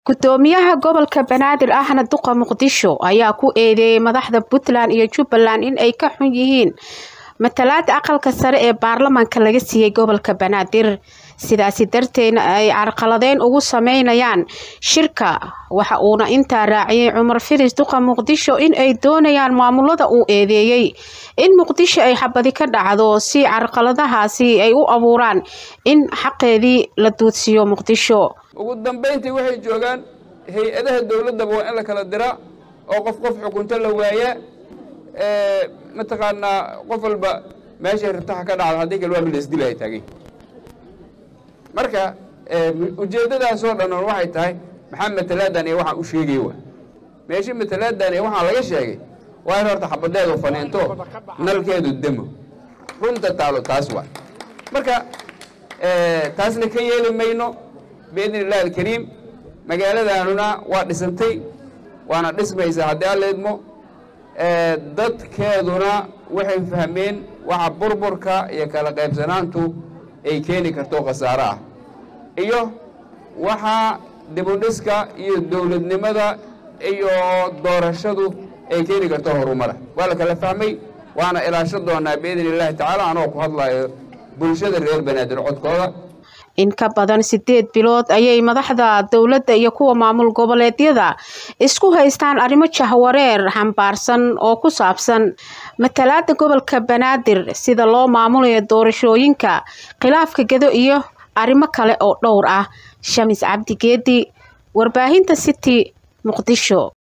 gudoomiyaha gobolka banaadir ahna duqa muqdisho ayaa ku eedeeyay madaxda puntland iyo jubbaland in ay ka xun yihiin matalaada aqalka sare ee baarlamaanka laga siiyey gobolka banaadir sidaasi darteedna ay carqaladeyn ugu sameynayaan shirka waxa uuna intaa raaciyey cumar firis duqa muqdisho in ay doonayaan maamulada uu eedeeyey in muqdisho ay xabadi ka dhacdo si carqaladahaasi ay u abuuraan in xaqeedii la duudsiiyo muqdisho ugu dambayntii waxay joogaan hay-adaha dowladdaba waa in la kala diraa oo qof qof xukunto la waayaa mataqaanaa qof walba meeshay rabtaha ka dhacdo haddii kale waa mid laisdilaya taagay marka ujeeddadaasoo dhan waxay tahay maxaa matalaadan iyo waxaan u sheegay wa meesha matalaadan iyo waxaan laga sheegay waa in horta xabadeedu faniinto nalkeedu demo runta taalo taas waa marka taasna ka yeeli mayno biidni illahi alkariim magaaladaanuna waa dhisantay waana dhismaysaa haddii alla idmo dadkeeduna waxay fahmeen waxa burburka iyo kala qaybsanaantu ay keeni karto khasaare ah iyo waxa dibudhiska iyo dowladnimada iyo doorashadu ay keeni karto horumara waa la kala fahmay waana ilaasho doonaa biidni illaahi tacaala anoo ku hadlayo bulshada reer banaadir codkooda in ka badan sideed bilood ayay madaxda dowladda iyo kuwa maamul goboleedyada isku haystaan arrimo jahwareer xambaarsan oo ku saabsan matalaada gobolka banaadir sida loo maamulayo doorashooyinka khilaafka gedo iyo arrimo kale oo dhowr ah shamis cabdi geedi warbaahinta city muqdisho